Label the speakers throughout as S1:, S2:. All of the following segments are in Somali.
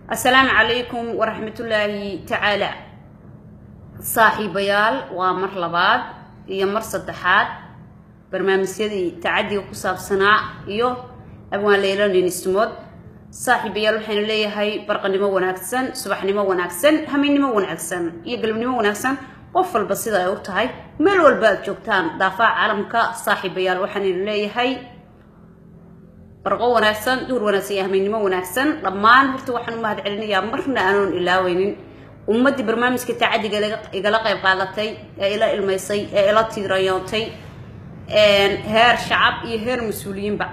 S1: assalaamu calaykum waraxmatullaahi tacaala saaxiibayaal waa mar labaad iyo mar saddexaad barnaamijyadii tacadiga ku saabsanaa iyo abwaan leyla ninismood saaxiibayaal waxaynu leeyahay barqanimo wanaagsan subaxnimo wanaagsan haminnimo wanaagsan iyo galabnimo wanaagsan qof walba sida ay u tahay meel walba aad joogtaan daafaa caalamka saaxiibayaal waxaanaynu leeyahay barqo wanaagsan duhur wanaagsan iyo hamiennimo wanaagsan dhammaan horta waxaan u mahad celinayaa marna aanoon ilaaweynin ummaddii barnaamijka tacadiga igala qayb qaadatay ee ila ilmaysay ee ila tiirayoontay heer shacab iyo heer mas-uuliyiinba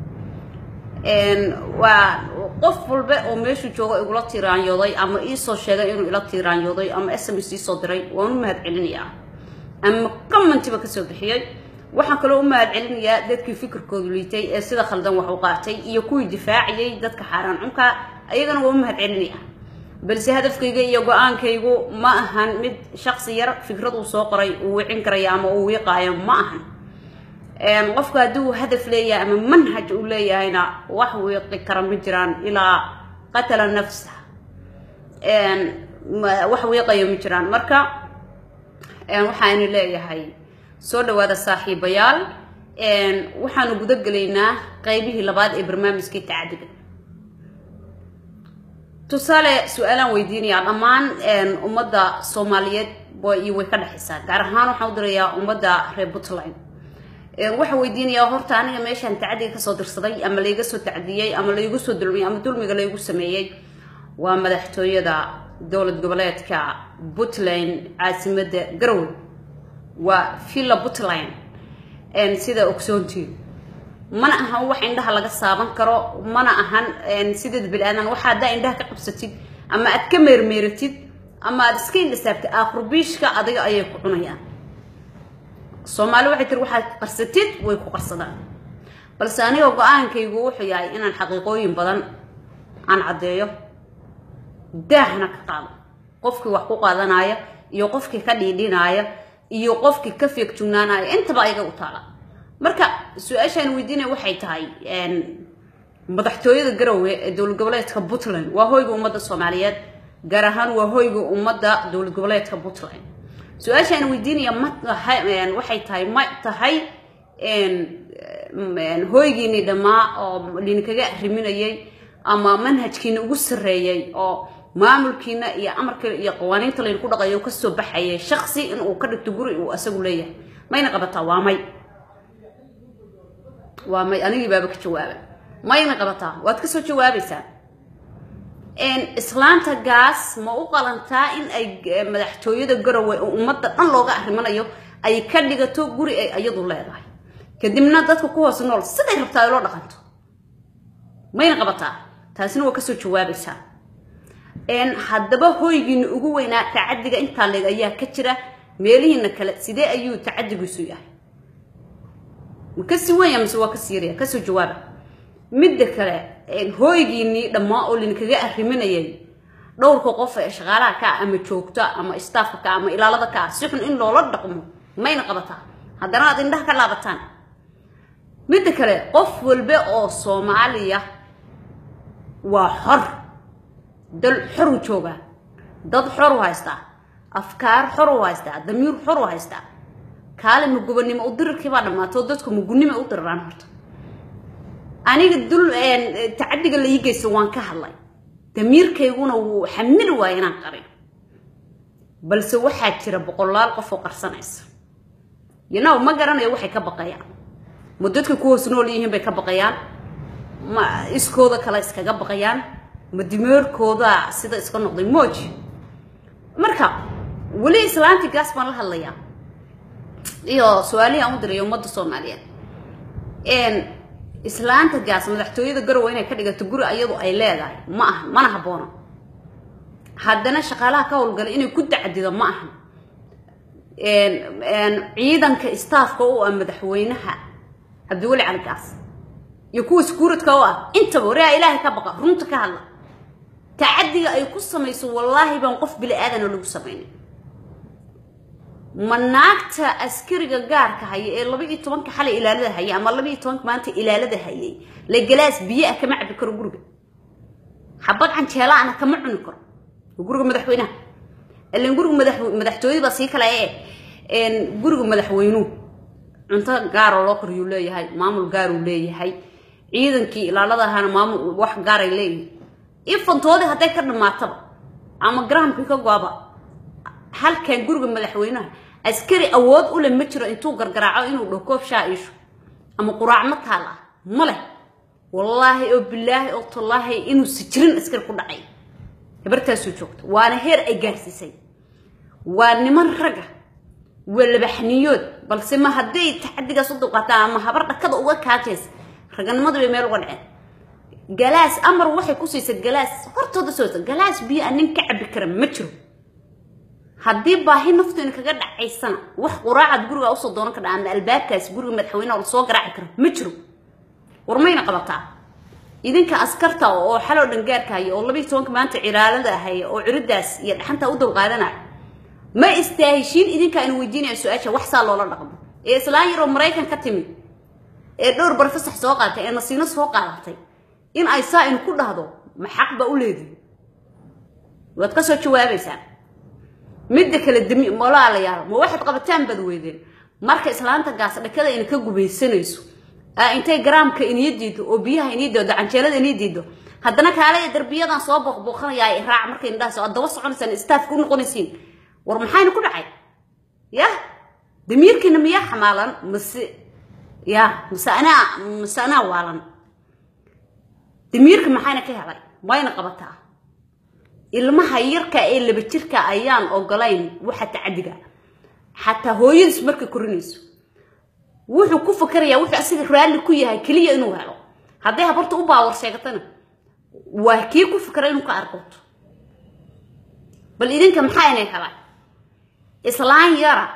S1: waa qof walba oo meeshuu joogo igula tiiraanyooday ama iisoo sheegay inuu ila tiiraanyooday ama s m s iisoo diray waan u mahad celinayaa ama commentiba kasoo bixiyey waxaan kaloo u mahad celinayaa dadkii fikirkoodu liitay ee sida khaldan wax u qaatay iyo kuwii difaaciyey dadka xaaraan cunka ayagana waa u mahad celinaya balse hadafkayga iyo go-aankaygu ma ahan mid shaqsi yar fikrad uu soo qoray uu wicin karaya ama uu wiiqaayo ma ahan qofku hadduu hadaf leeyahay ama manhaj uu leeyahayna wax wiiqi kara ma jiraan ilaa qatala nafsa wax wiiqayo ma jiraan marka waxaanu leeyahay soo dhawaada saaxiibayaal waxaanu guda gelaynaa qaybihii labaad ee barnaamijkii tacadiga tusaale su-aalaan weydiinayaa dhammaan ummadda soomaaliyeed iyo way ka dhexaysaa gaar ahaan waxaan u dirayaa ummadda reer puntland waxaa weydiinayaa horta aniga meeshaan tacadiga kasoo dirsaday ama layga soo tacdiyey ama laygu soo dulmiyey ama dulmiga laygu sameeyey waa madaxtooyada dowlad goboleedka puntland caasimadda garowe waa villa puntland sida ogsoontiin mana ahan wax indhaha laga saaban karo mana ahan sideed bil-aadan waxa haddaa indhaha ka qabsatid ama aad ka meermeeratid ama aad iska indhasaabtid aakrubiishka adiga ayay ku cunayaan soomaali waxay tiri waxaad qarsatid way ku qarsadaan balse aniga go-aankaygu wuxuu yahay inaan xaqiiqooyin badan aan caddeeyo daahna ka qaado qofkii wax ku qaadanaya iyo qofkii ka dhiidhinaaya iyo qofkii ka feegjugnaanaya intaba ayaga u taala marka su-aashaan weydiinaya waxay tahay madaxtooyada garowe ee dowlad goboleedka puntland waa hoyga ummadda soomaaliyeed gaar ahaan waa hoyga ummadda dowlad goboleedka puntland su-aashaan weydiinaya ma waxay tahay ma tahay hoygiinii dhammaa oo idinkaga arriminayay ama manhajkiina ugu sarreeyey oo maamulkiina iyo amarka iyo qawaaniinta laydinku dhaqayo kasoo baxayay shaksi inuu ka dhigto guri uu asagu leeyahay mayna qabataa waa may waa may anigii baaba ka jawaaba mayna qabataa waad kasoo jawaabaysaa islaanta gaas ma u qalantaa in ay madaxtooyada garowe oo ummadda dhan looga arrimanayo ay ka dhigato guri ay iyadu leedahay kadibna dadka ku hoos nool siday rabtaa ay loo dhaqanto mayna qabataa taasina waa kasoo jawaabaysaa haddaba hoygiina ugu weynaa tacadiga intaa leeg ayaa ka jira meelihiina kale sidee ayuu tacadigiisu yahay ma kasii wenya mise waa kasii yarya kasoo jawaaba midda kale hooygiinii dhammaa oo linkaga arriminayay dhowrka qof ee shaqaalaha ka ah ama joogta ama staafka ka ama ilaalada ka ah si xun in loola dhaqmo mayna qabataa haddana aad indhaha ka laabataan midda kale qof walba oo soomaaliya waa xor dal xor u joogaa dad xor u haystaa afkaar xor u haystaa damiir xor u haystaa kaale ma gubannimo u dirirkii baa dhammaatoo dadku magunnima u diriraan horta aniga dul tacadiga la ii geysta waan ka hadlay damiirkayguna wuu xamili waaya inaan qarin balse waxaa jira boqolaal qof oo qarsanaysa yanaw ma garanayo waxay ka baqayaan ma dadka ku hoos nool yihiin bay ka baqayaan ma iskooda kale iskaga baqayaan ma dimeerkooda sida iska noqday mooji marka weli islaantii gaas baan la hadlayaa iyo su-aalihii aan u diray ummadda soomaaliyeed islaanta gaas madaxtooyada garowe inay ka dhigato guri ayadu ay leedahay ma aha mana haboono haddana shaqaalaha ka howlgala inay ku dacdido ma aha ciidanka staafka u ah madaxweynaha cabdiweli cali gaas iyo kuwa skuuradka u ah intaba wareha ilaahay ka baqa runta ka hadla tacadiga ay ku samayso wallaahi baan qof bili aadana lagu samaynay ma naagta askariga gaarka haya ee laba iyo tobanka xalay ilaalada hayay ama laba iyo tobanka maanta ilaalada hayay la galaas biyo ah kama cabi karo guriga xabad canjeelaana kama cuni karo guriga madaxweynaha ilan guriga madax madaxtooyada sii kale ee guriga madaxweynuhu cunto gaaroo loo koriyuu leeyahay maamul gaaruu leeyahay ciidankii ilaalada ahaana maamul wax gaaray leeyihin ifantoodii hadday ka dhamaataba ama garaamkii ka goaba halkan guriga madaxweynaha askari awood u leh ma jiro intuu gargaraaco inuu dhaho koob shaa iisho ama quraacma taal ah ma leh wallaahi oo bilaahi oo tallaahi inuu sijirin askari ku dhacay gabartaasuu joogto waana heer ay gaarsiisay waa niman ragga waa labaxniyood balse ma hadday taxadigaas u dulqaataan ama habar dhakada uga kaajaysa raganimadu bay meel uga dhaceen galaas amar waxay ku siisay galaas hortooda soo galaas biyo aan nin ka cabi kara ma jiro haddii baahi nafteena kaga dhacaysana wax quraacad guriga usoo doonan kardha ama albaabkaas guriga madaxweyneha lasoo garaaci karo ma jiro war mayna qabataa idinka askarta oo xaloo dhan gaarkahaya oo labiiy tobanka maanta cilaalada ahaya oo ciridaas iyo dhaxanta u dulqaadanaya ma istaaheshiin idinka anu weydiinaya su-aasha wax saa loola dhaqmo ee islaan yaroo maraykan ka timid ee dhowr barfasax soo qaadatay ee nasiino soo qaadatay in ay saa inu ku dhahdo ma xaq ba u leedihi waad ka soo jawaabaysaan midda kale dami walaalayaal ma waxaad qabataan baad weydeen marka islaanta gaas dhakada ina ka gubaysanayso intay garaamka inii diido oo biyaha inii diido canjeelada inii diido haddana kaalaya darbiyadan soo booqbooqanayaa raac markay indhahaas aad daba soconaysaan staafka u noqonaysiin war maxayna ku dhacay yah damiirkiina miyaa xamaalan mase ya mase anaa mase anaa waalan damiirka maxayna ka helay mayna qabataa ilmaha yarka ee laba jirka ayaan ogolayn waxa tacadiga xataa hooyadiis markay korinayso wuxuu ku fakarayaa wuxuu asiga raalli ku yahay keliya inuu helo hadday habarta u baawar sheegatana waa kii ku fikra inuu ka arkoto bal idinka maxaa inay helaan islaan yara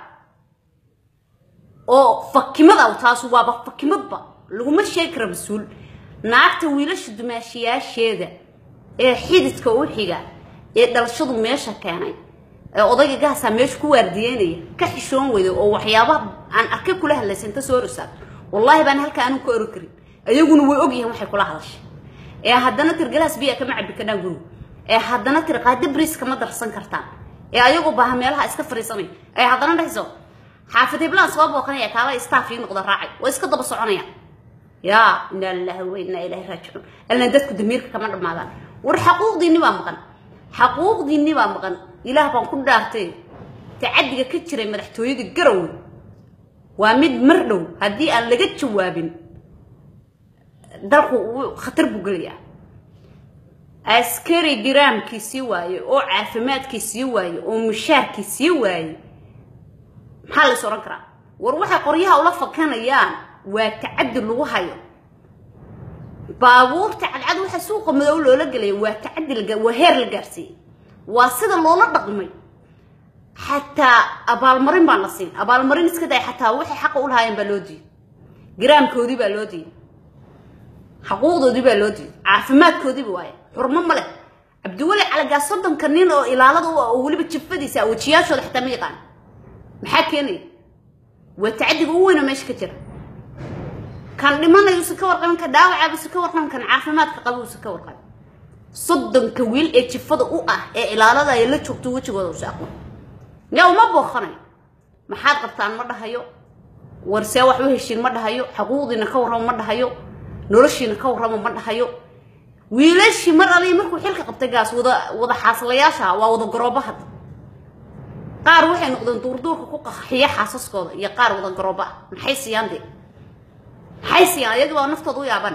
S1: oo fakimada taasu waaba fakimadba laguma sheegi kara mas-uul naagta wiilasha dumaashiyaasheeda ee xididka u xiga ee dhalashadu meesha keenay ee odayga gaasaa meesha ku waardiyeynaya ka xishoon weyda oo waxyaabaha aan arkay kula hadlaysa inta soo rosaa wallaahi baan halka anuu ka ori karin ayaguna way ogyihiin waxay kula hadashay ee haddana tir galaas biya kama cabi karnaan guriga ee haddana tir qaada bris kama darsan kartaan ee ayagoo baaha meelaha iska fariisanay ee haddana dhexso xaafid hiblaan soo booqanaya kaala staff ii noqda raacay way iska daba soconayaan yaa inaa lillahi wa inaa ilaahi raajicuun allan dadku damiirka kama dhammaadaan war xaquuqdiinni baa maqan xaquuqdiinni baa maqan ilaah baan ku dhaartay tacadiga ka jiray madaxtooyada garowe waa mid mar dhow haddii aan laga jawaabin dalku khatar buu gelayaa askari giraamkii sii waaye oo caafimaadkii sii waaye oo mushaarkii sii waaye maxaa la is odhan karaa war waxay qoryaha ula fakanayaan waa tacadi lagu hayo baabuurta cadcad waxa suuqa madow loola gelaya waa tacadi waa heer la gaarsiiyey waa sida loola dhaqmay xataa abaalmarin baan la siin abaalmarin iska day xataa waxay xaqa u lahaayeen baa loo diiday giraamkoodii baa loo diiday xaquuqdoodii baa loo diiday caafimaadkoodiiba waaye xurmo ma leh cabdiweli calagaa soddonka nin oo ilaalada u ah oo weliba jifadiisa wajiyaashooda xataa ma yaqaan maxaa keenaya waa tacadiga u weyna meesha ka jira kan dhimanayuusa ka warqabin kan dhaawacaabuse ka warqabin kan caafimaadka qabuusa ka warqabin soddonka wiil ee jifada u ah ee ilaalada ay la joogto wejigooda usa aqoon yaa uma booqanayo maxaad qabtaan ma dhahayo warsee wax u heshiin ma dhahayo xaquuqdiina ka warramo ma dhahayo noloshiina ka warramo ma dhahayo wiilashii mar alii markuu xilka qabtay gaas wada wada xaaslayaasha waa wada garooba hadda qaar waxay noqdeen duurduurka ku qaxiya xaasaskooda iyo qaar wada garooba ah maxay siiyaan dee maxay siiyaan iyagii baa naftooda u yaabana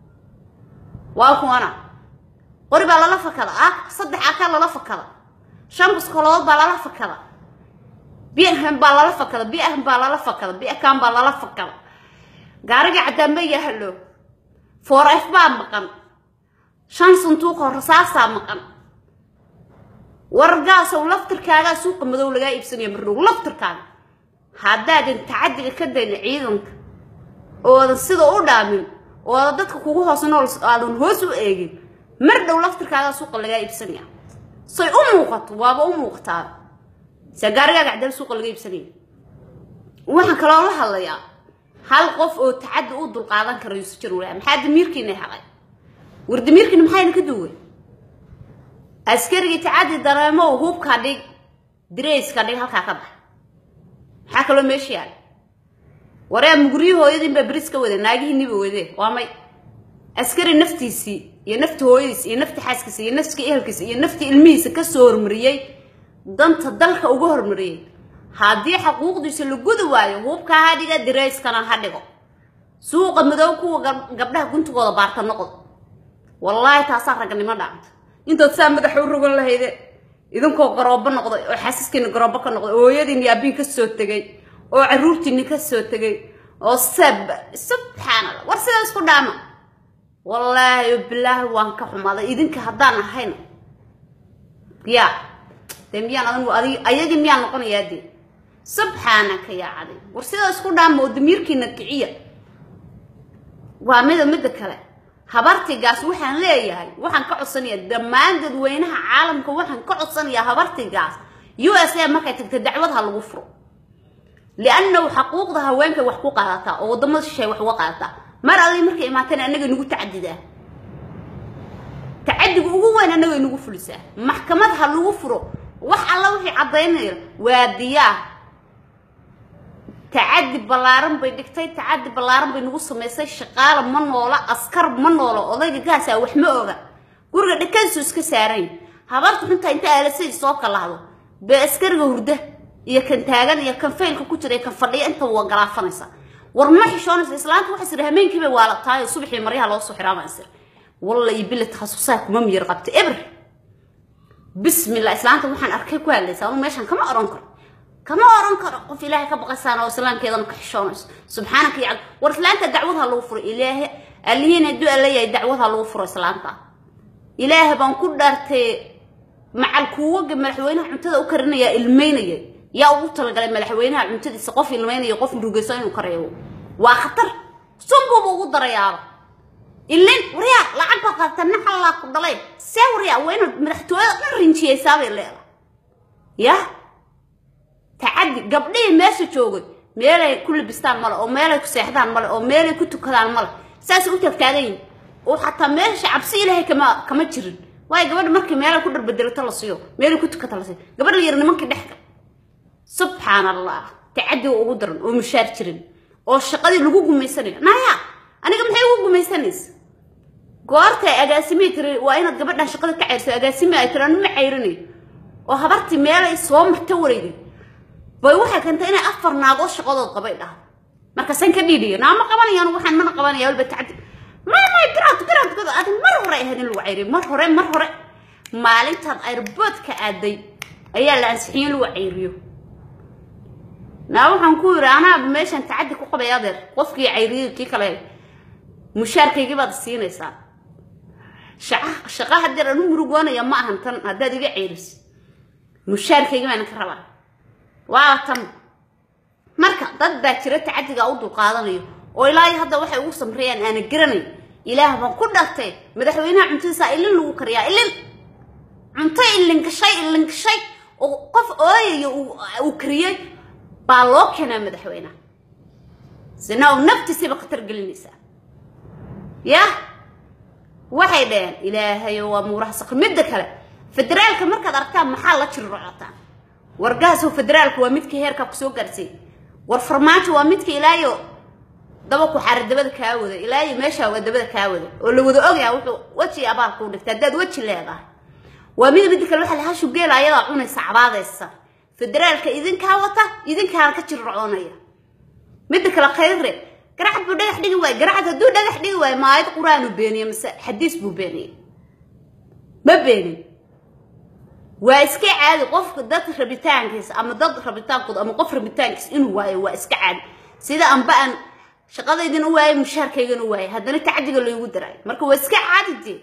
S1: waa kuwana qori baa lala fakada ah saddex akaa lala fakada shan buskolood baa lala fakada biahan baa lala fakada biahan baa lala fakada biakan baa lala fakada gaariga caddaanba yahalo foor f baa maqan shan sanduuqoo rasaasaa maqan wargaasow laftirkaagaa suuqa madow lagaa iibsanaya mardhow laftirkaaga haddaadan tacadiga ka dayna ciidanka oodan sida u dhaamin oodan dadka kugu hoos nool aadan hoos u eegin mar dhow laftirkaagaa suuqa lagaa iibsanaya say u muuqato waaba u muuqataa se gaarigaaga cadaan suuqa laga iibsanaya waxaan kaloo la hadlayaa hal qof oo tacadi u dulqaadan kara yuusuf jarwala maxaa damiirkiina helay war damiirkiina maxayna ka duway askarigii tacaddi dareemo hubka dhig dirayska dhig halkaa ka bax maxaa kaloo meesha yaala waree muguryo hooyadiinbaa beris ka wada naagihiiniba wade waa may askari naftiisii iyo nafti hooyadiis iyo nafti xaaskiisa iyo nafti ehelkiisa iyo nafti ilmihiisa kasoo hormariyey danta dalka uga hormariyey haddii xaquuqdiisa la gudi waayo hubkaa ha dhiga dirayskana ha dhigo suuqa madow kuwa gabdhaha guntigooda baarta noqod wallaahi taasaa raganimo dhacanta intood saa madaxa u rogan lahayde idinkoo garoobo noqday oo xaasiskiina garoobo ka noqday oo hooyadiini aabiin ka soo tegay oo caruurtiini ka soo tegay oo sab subxaanallah war sidaa isku dhaama wallaahi bilaahi waan ka xumaaday idinka haddaan ahayn ya dee miyaan adanigu adig ayagii miyaan noqonayaa dee subxaanaka yaa caday war sidaa isku dhaama oo damiirkiina kiciya waa mida midda kale habartigaas waxaan leeyahay waxaan ka codsanayaa dhammaan dadweynaha caalamka waxaan ka codsanayaa habartigaas u s a markay tagta dacwad ha lagu furo liannahu xaquuqda haweenkay wax ku qaadataa oo waddamada shishay wax uga qaadataa mar alli markay imaateen annaga nagu tacadidaa tacadiga ugu weyn annaga nagu fulisaa maxkamad ha lagu furo wax alla wixii caddaynaya waa diyaar tacadi ballaaran bay dhigtay tacadi ballaaran bay nagu samaysay shaqaala ma noola askar ma noola odayga gaasaa wax ma oga guriga dhakadiisu iska saarayn habarta xuntaa inta aalasadii soo kalahdo bee askariga hurda iyo kan taagan iyo kan faylka ku jira iyo kan fadhiya inta waa galaafanaysa war ma xishoonaysa islaanta waxay sir hameenkii bay waalataay oo subaxii maryaha loo soo xiraama sir walla iyo billa takhasusaa kuma miyir qabta eber bismillah islaanta waxaan arkay ku hadlaysa anu meeshan kama oran karo kama oran karo qof ilaahay ka baqaysaan oo islaamkeedana ka xishoonayso subxaanaka ya war islaanta dacwad ha lagu furo ilaahay allihiin hadduu alla yahay dacwad ha lagu furo islaanta ilaahay baan ku dhaartay macal kuwaga madaxweynaha cuntada u karinayaa ilmeynaya yaa ugu talagalay madaxweynaha cuntadiisa qof ilmeynaya qof murugayso inuu ka reebo waa khatar sunbuuba ugu darayaaba ilin waryaa lacag baa qaata naxallaa ku dhalay see waryaa waa inaad madaxtooyada dhan rinjiyaysaabay leedahay yah tacadi gabdhihii meesha joogay meelay ku labistaan male oo meelay ku seexdaan male oo meelay ku tukadaan male saasay u taagtaagan yihin oo xataa meesha cabsi ilaahay kama kama jirin waayo gabadha markii meelay ku dharbedelato la siiyo meelay ku tukata la siiyo gabadha yar nimankii dhexgal subxaan allah tacadiga ugu daran oo mushaar jirin oo shaqadii lagu gumaysanayo naya aniga maxay ugu gumaysanaysa goortay agaasimihii tiri waa inaad gabadhan shaqada ka cayrso agaasimi ay tiri anu ma cayrinayo oo habartii meelay soo marta wareegay bay waxay keentay inay afar naagood shaqadood qabay dhaha markaasaan ka dhiidhiya naa ma qabanayaan waxaan mana qabanaya walba tacadi may may biraad biraad biraad adig mar hore ahayd in lagu cayriyo mar hore mar hore maalintaad airboodka aaday ayaa la ansixiyey in lagu cayriyo naa waxaan ku yidhi anaaba meeshan tacadi ku qabay adeer qofkii cayriyey kii kale mushaarkaygii baad siinaysaa shaqa shaqa hadeer anu murugoonaya ma ahan tan haddaad iga ceyriso mushaarkaygii baan ka rabaa waa tan marka dad baa jira tacadiga u dulqaadanayo oo ilaahay hadda waxay ugu samreeyaan aana garanay ilaah baan ku dhartay madaxweynaha cuntadiisa ilin lagu kariyaa ilin cunto ilin gashay ilin gashay oo qof ooyayo uu kariyey baa loo keenaa madaxweynaha sina uu naftiisiiba khatar gelinaysaa yah waxay dhaheen ilaahayo waa muuraha saqri midda kale federaalka markaad aragtaan maxaa la jirrocotaan wargahaasoo federaalku waa midkii heerkaa ku soo gaarsiiyey war farmaajo waa midkii ilaayo daba ku xaari dabada kaa wada ilaayo meeshaa waa dabada kaa wada oo la wada ogyaa wuxuu weji abaal kuu dhigta haddaad weji leedahay waa mida midda kale waxaa la hashu geela ayadaa cunaysa cabaadaysa federaalka idinkaa wata idinkaana ka jirrocoonaya midda kale khayre garacad buu dhagax dhigi waayo garacad hadduu dhagax dhigi waayo maayad qur-aanu beeniye mase xadiis buu beeniyey ma beenin waa iska caadi qofka dad rabitaankiisa ama dad rabitaankooda ama qof rabitaankiisa inuu waayo waa iska caadi sida anba aan shaqadaydin u waayay mushaarkaygan u waayay haddana tacadiga laygu daraayo marka waa iska caadi dee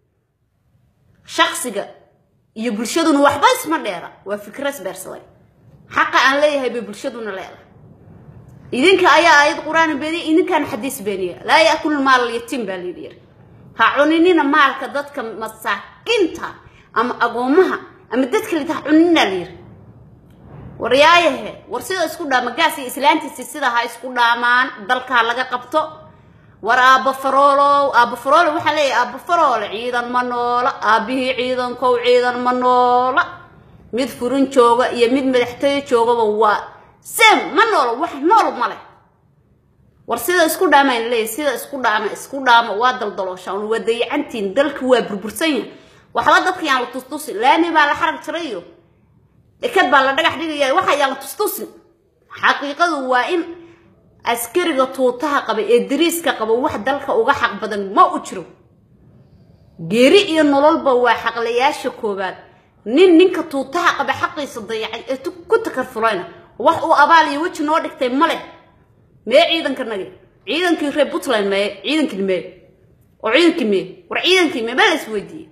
S1: shaksiga iyo bulshaduna waxba isma dheera waa fikras beersaday xaqa aan leeyahay bay bulshaduna leedahay idinka ayaa aayad qur-aan beeniya idinkaana xadiis beeniya laa yaakulu maal yatiim baa layidhi yiri ha cuninina maalka dadka masaakiinta ama agoomaha ama dadka lita ha cuninina layiri waryaayahe war sida isku dhaama gaas iyo islaantiisi sida ha isku dhaamaan dalka ha laga qabto war aabba faroolow aabba faroole waxaa leeyahay aabba faroole ciidan ma noola aabbihii ciidankow ciidan ma noola mid furin jooga iyo mid madaxtooye joogaba waa sem ma noola wax nool ma leh war sida isku dhaamaan leeyahay sida isku dhaama isku dhaama waa daldalooshaan waa dayacantiin dalka waa burbursan yahay waxba dadka yaan la tustusin laami baa la xarag jiray iyo dekad baa la dhagax dhigaya waxa yaan la tustusin xaqiiqadu waa in askariga tuutaha qaba ee dariiska qaba wax dalka uga xaq badan ma u jiro geeri iyo nololba waa xaqlayaasha koowaad nin ninka tuutaha qaba xaqiisa dayacay ee ku takarfulayna wax uu abaal iyo weji noo dhigtay ma leh mee ciidanka nagi ciidankii reer puntland mee ciidankii mee oo ciidankii mee war ciidankii mee ma la isweydiiyey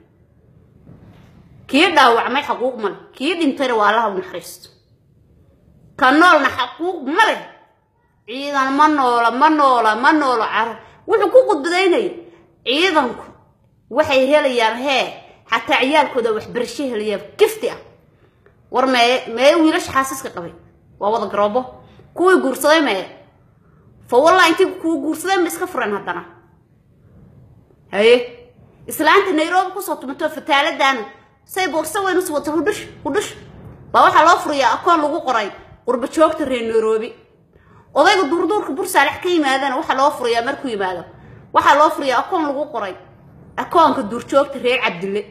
S1: kii dhaawacmay xaquuq ma leh kii dhintayna waa allaha u naxariisto ka noolna xaquuq ma leh ciidan ma noola ma noola ma noola cara wuxuu ku qudbadaynaya ciidanku waxay helayaan hee xataa ciyaalkooda waxbarasho helayaan gifti ah war mee mee wiilasha xaasiska qabay waa wada garoobo kuwii guursaday mee fa wallah intii kuwa guursadeen ma iska fureen haddana haye islaanta nairobi kusoo tumato fataaladana say boorso weyn us wata hudhush hudhush baa waxaa loo furayaa akoon lagu qoray qurba joogta reer nairobi odayga duurduurka bursaalex ka yimaadana waxaa loo furayaa markuu yimaado waxaa loo furayaa akoon lagu qoray akoonka duurjoogta reer cabdille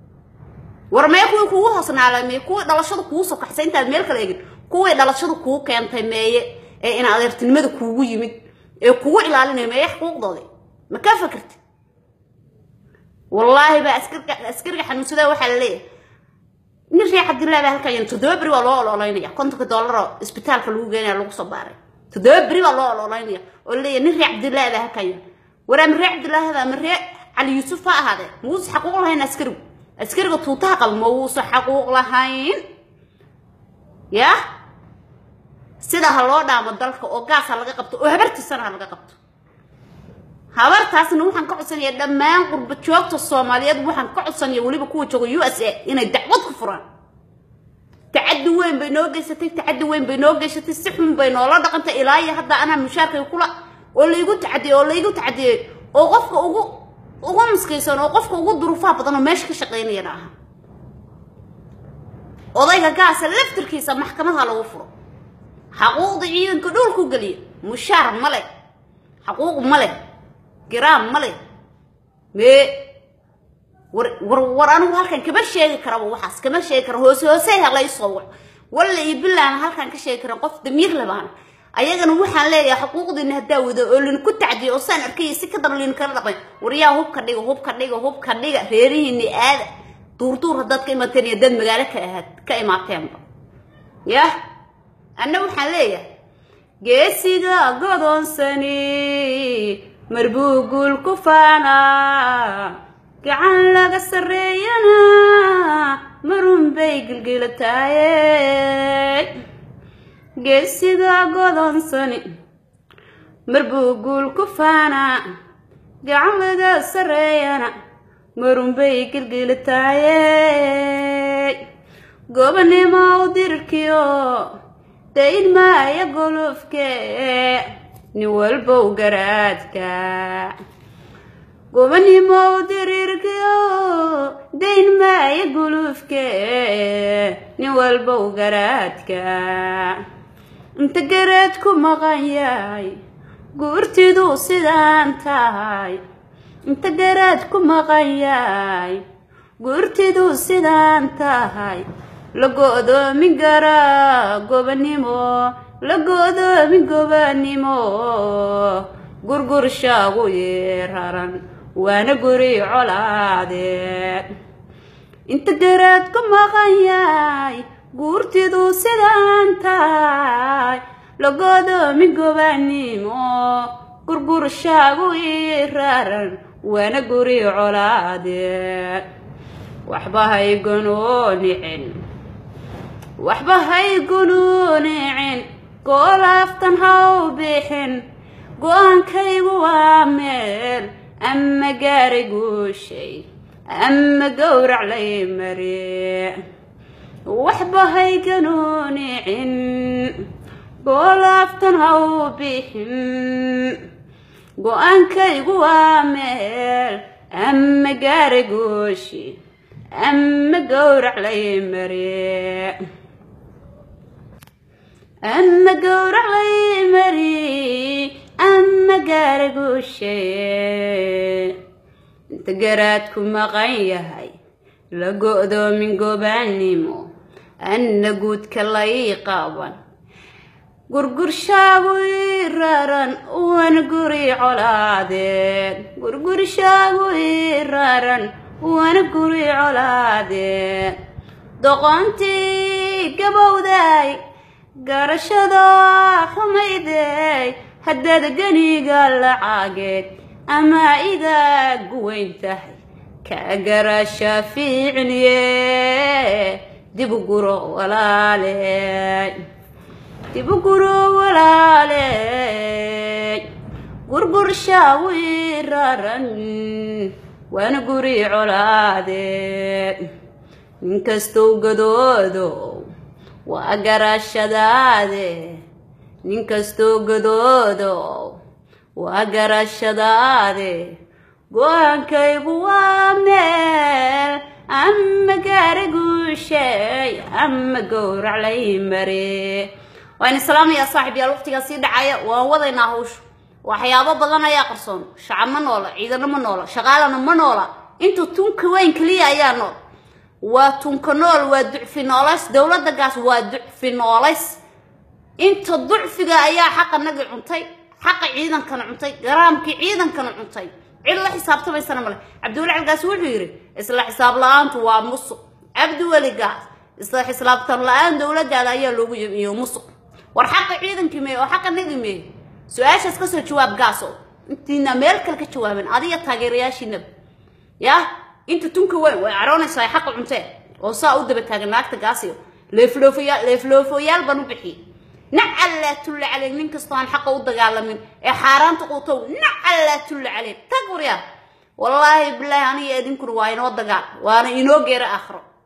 S1: war mee kuwii kugu hoosnaalay mee kuwii dhalashada kugu sokaxsay intaad meel kala egin kuwii dhalashada kuu keentay meeye ee in adeertinimada kuugu yimid ee kugu ilaalinaya meeye xuquuqdoodi ma ka fakarti wallaahi baa askariga xanuunsada waxaa la leeyahay nin reer cabdillahi baa halkan toddoba beri waa loo ololaynaya kontonka dollaroo isbitaalka lagu geenaya lagu soo baaray toddoba beri baa loo ololaynaya oo leeyahay nin reer cabdillahi baa halkan yahay war ama reer cabdillahi hada ama reer cali yuusuf ha ahaadee ma uusa xaquuq lahayn askarigu askariga tuutaha qaba ma uusa xaquuq lahayn ya sida ha loo dhaamo dalka oo gaas ha laga qabto oo habartiisana ha laga qabto habartaasna waxaan ka codsanaya dhammaan qurba joogta soomaaliyeed waxaan ka codsanaya weliba kuwa jooga u s a inay dacwad ku furaan tacaddi weyn bay noo geysatay tacaddi weyn bay noo geysatay si xun bay noola dhaqantay ilaa iyo hadda anaa mushaarkay kula oo laygu tacadiyey oo laygu tacadiyey oo qofka ugu ugu maskaysan oo qofka ugu duruufaha badan oo meesha ka shaqaynayana aha odayga gaasa laftirkiisa maxkamada lagu furo xaquuqda ciidanka dhulku geliya mushaar ma leh xaquuq ma leh giraam ma leh mee war war war anigu halkan kama sheegi karaba waxaas kama sheegi kara hoose hoose helay soo wax walla iyo bilaana halkan ka sheegi karan qof damiir labaana ayagana waxaan leeyahay xuquuqdiina haddaa wada oo linku tacdiyo oo saan arkaya si ka daba lin kala dhaqmay waryaa hubka dhiga hubka dhiga hubka dhiga reerihiini aada duurduur haddaad ka imaateen iyo dad magaalo ka ahaad ka imaateenba yah anna waxaan leeyahay geesiga godoonsani marbuu guul ku faanaa gacan laga sarreeyana marun bay gilgilataaye geesiga godoonsani marbuu guul ku faanaa gacan laga sarreeyana marun bay gilgilataaye gobanimo u dirirkiyo dayn maaya golofke nin walbow garaadka gobanimo u dirirkiyo dayn maaya golofke nin walbow garaadka inta garaad ku maqan yahay guurtidu sidaan tahay inta garaad ku maqan yahay guurtidu sidaan tahay la go'doomin garaa gobanimo la go'doomin gobanimo gurgurshaagu yeeraran waana guri colaadeed inta garaad ku maqan yahay guurtidu sidaan tahay la go'doomin gobanimo gurgurshaagu yeeraran waana guri colaadeed waxba hay gunoonicin waxba hay gunoonicin goolaaftan haw bixin go-aankaygu waa meel ama gaari guushay ama gowrac lay mare waxba hay gunoonicin goolaaftan haw bixin go-aankaygu waa meel ama gaara gooshi ama gowrac lay mare ama gowrac lay mari ama gaara gooshe inta garaadku maqan yahay la go-doomin gobaannimo anna guudka lay qaban gurgurshaagu ii raran wana guri colaadeen gurgurshaagu ii raran wana guri colaadeen doqontii gabowday garashada xumayday haddaad ganiga lacaageed ama idaa guweyn tahay ka garasha fiicniye dib u guro walaaley dib u guro walaaley gurgurshaagu ii raran waana guri colaadeen ninkastow gadoodow waa garashadaade ninkastow gadoodow waa garashadaade go-aankaygu waa meel ama gaara guushay ama gowrac lay mare waan islaamayaa saaxib yaal waqtigaa sii dhacaya waan wadaynaa hawsha waxyaabo badan ayaa qarsoon shacab ma noola ciidano ma noola shaqaalana ma noola inta tunka weyn keliya ayaa nool waa tunka nool waa ducfi noolays dowladda gaas waa ducfi noolays inta ducfiga ayaa xaqa nagi cuntay xaqa ciidankana cuntay garaamkii ciidankana cuntay cid la xisaabtamaysana male cabdiweli calgaas wuxuu yidhi isla xisaab la-aantu waa musuq cabdiweli gaas isla xisaabtan la-aan dowladdaada ayaa loogu yimiyo musuq war xaqa ciidankii meeye oo xaqa nagi meeye su-aashaas kasoo jawaab gaaso intiina meel kale ka jawaabeen adiga taageerayaashiinaba yah inta tunka weyn way caroonaysaa ay xaqa cunteen oo saa u daba taagan naagta gaasiyo leefloofoyaal leefloofoyaal baan u bixiyey nacallaa tulla caleen nin kastoo aan xaqa u dagaalamin ee xaaraanta quutow nacallaa tulla caleen tag waryaa wallaahi bilaahi aniga idinkuna waa inoo dagaal waana inoo geera aakhiro